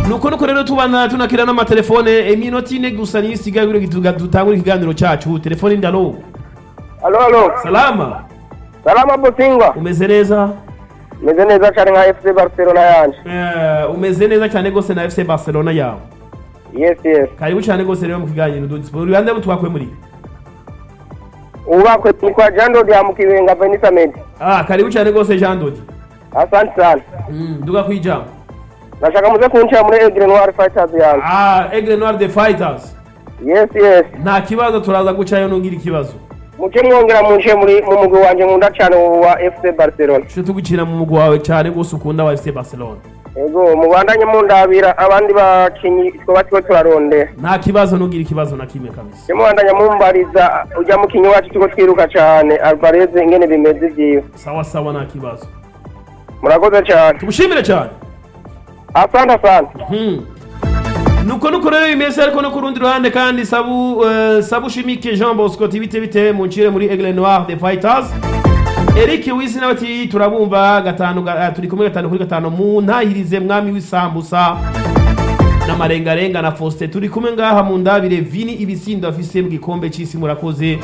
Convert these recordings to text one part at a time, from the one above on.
nuko nuko rero tubana tunakira n'amatelefone iminota ine gusa niyo isigaye kugira ngo tuga- dutangure ikiganiro cacu telefone ndalo Alo, alo. salama Salama Busingwa. umeze neza Meze neza cyane nka FC Barcelona yanje. Eh, umeze neza cyane gose na fc barcelona yawe Yes, yes. karibu cyane gose rero mu kiganiro dudisipo uribande mutwakwe muri Ubakwe ni kwa Jando dia mukiwenga Venisa Med. ah karibu cyane gose jean dodi Asante sana. mm, duga kwijambo Nashaka muze kunshira muri Aigle Noir Fighters yanjye. ah aigle noir the fighters Yes, yes. nta kibazo turaza gucayo nungira ikibazo Muce mwongera munce muri mu mugwi wanje nkunda cyane wa FC Barcelona. tuje tugukina mu mugwi wawe cyane gose ukunda wa fc barcelona Ego mubandanye mundabira abandi bakinyi twoba twe turarondera. nta kibazo nungira ikibazo na kimwe kabisa Simubandanya mumbariza ujya mukinyi wacu tuko twiruka cyane Alvarez ingene bimeze vyiwe. sawa sawa nta kibazo Murakoze cyane. tugushimire cyane Asante asante. Hmm. nuko nuko rero bimeze ariko no ku rundi ruhande kandi sabu eh, sabu shimike jean bosco tibite bite muncire muri aigle noir the fighters eric wisi nawe ati turabumva gatanu ga- eh, turi kumwe gatanu kuri gatanu mu ntahirize mwami w'isambusa n'amarengarenga na faustin turi kumwe ngaha mu ndabire vini ibisindo afise mu gikombe c'isi murakoze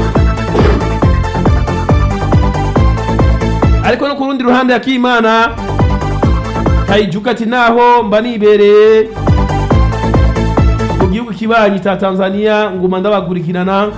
ariko no ku rundi ruhande akimana kayijuka ati naho mba nibereye mu gihugu kibanyi cya tanzania nguma ndabakurikirana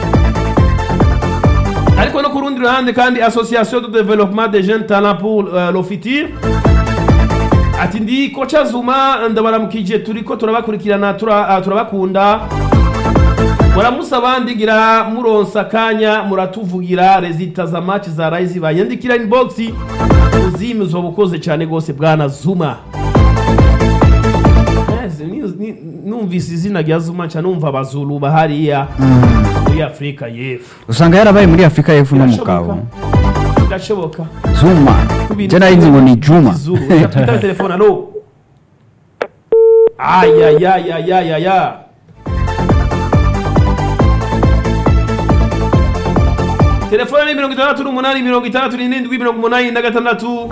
ariko no ku rundi ruhande kandi association de développement des jeunes talents pour euh, le futur ati ndi koca zuma ndabaramukije turiko turabakurikirana tura, uh, turabakunda muramusa abandi ngira muronsa akanya muratuvugira rezita za match za rayi zibanyandikira inbox uzimi uzoba ukoze cyane rwose bwana zuma Yes, ni- ni- numvise izina rya zuma nca numva abazulu bahariya muri afurika y'epfo usanga yarabaye muri afurika y'epfo no mu Birashoboka. kabo birashoboka zuma je nari ngo ni juma Zulu. Reka twitabe telefone alo ayayayayayaya telefone ni mirongo itandatu n'umunani mirongo itandatu n'irindwi mirongo umunani na gatandatu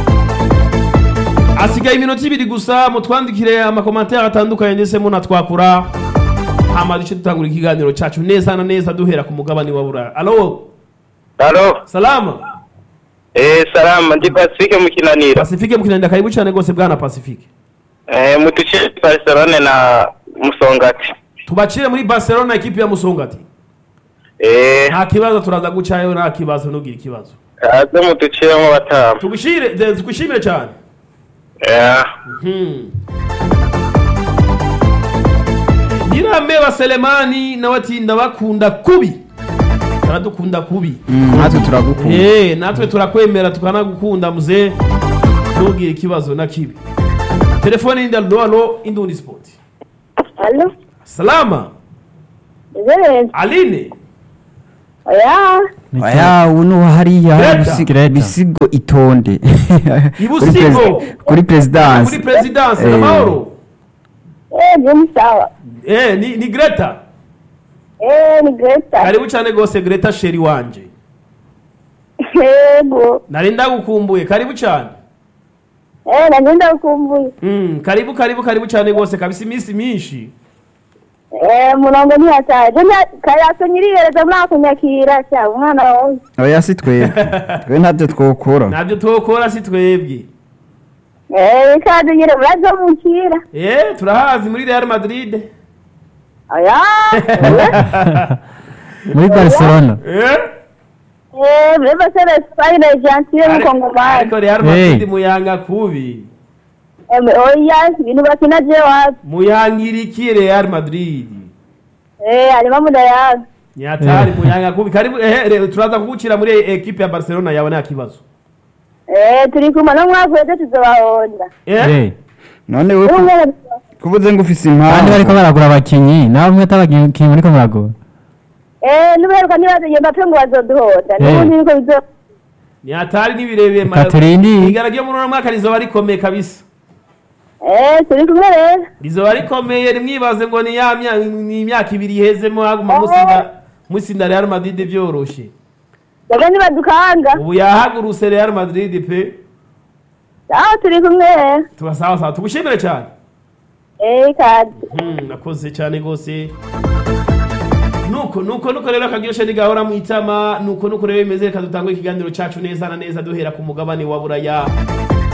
asigaye iminota ibiri gusa mutwandikire amakomantere atandukanye ndetse munatwakura hama duce dutangura ikiganiro cyacu neza na neza duhera ku mugabane wa buraya alo Alo. salama Eh, salama ndi Pacifique mu kinaniro. pasifike mukinanira karibu cyane rwose bwana pasifike Eh, mutuce Barcelona na Musongati. tubacire muri barcelona ekipi ya musongati Eh, nta kibazo turaza gucayo nta kibazo ntugire ikibazo aze mutuciremo batanu. tugushire de- tugushimire cyane Eh, Hmm. nyirameba selemani nawe ati ndabakunda kubi aradukunda kubi Mm, natwe turagukunda Eh, natwe turakwemera tukanagukunda muze ntugire ikibazo na kibi telefone y'indi alo alo indundi sport Alo, salama Zere, aline oya, aya ubu ni hariya Greta. Bisi- bisigo itonde Ibusigo. Kuri presi- kuri perezidansi muri presidence Eh. n'amahoro eh, ni sawa. eh, ni, ni greta Eh, ni Greta. karibu cyane rwose greta sheri wanje Yego. nari ndagukumbuye karibu cyane Eh, nagenda kukumbuye. mm, karibu karibu karibu cyane rwose kabisa iminsi myinshi Eh, murongo ni hataje. Jenda kaya nyirihereza mwakunyakira cya umwana wawe. oya si twebwe twe ntabyo twokora ntabyo twokora si twebwe Eh, kaje nyire murazo mukira. eh, turahazi muri real madrid Oya. muri barcelona eh? Eh, mbeba sere Spain gentile Ariko- mukongomani. ariko real Hey. madrid muyanga kubi Eh, oya, ibintu bakina je wapi? muyangiriki real madrid Eh, alima muda yawe. nyatari Eh. muyanga kubi karibu eh, re- turaza kugukira muri ekipe ya barcelona yawe nta kibazo Eh, turi kumwe no mwakweze tuzobahonda. eh? Eh, none we ku- Umwe kuvuze ngo ufise kandi bariko impamvu baragura abakinyi nawe mwe atabakinyi muriko muragura Eh, nuberuka nibaze Mbappe ngo bazoduhonda. Eh. Nubundi niko bizo nyatari n'ibirebire ma- Katerindi. igara ryo muri uno mwaka rizoba rikomeye kabisa Eh, turi kumwe rero. rizoba rikomeye nimwibaze ngo ni ya mya- ni imyaka ibiri ihezemo haguma musinda musinda real madrid vyoroshe Daga nibadukanga. ubu yahagurutse real madrid pe Aho turi kumwe rero. tubasawa sawa tugushimire cyane Eh, ikaze. Hmm, nakoze cyane rwose nuko nuko nuko rero akaryoshe ntigahora mu itama nuko nuko rero bimeze reka dutangure ikiganiro cacu neza na neza duhera ku mugabane wa buraya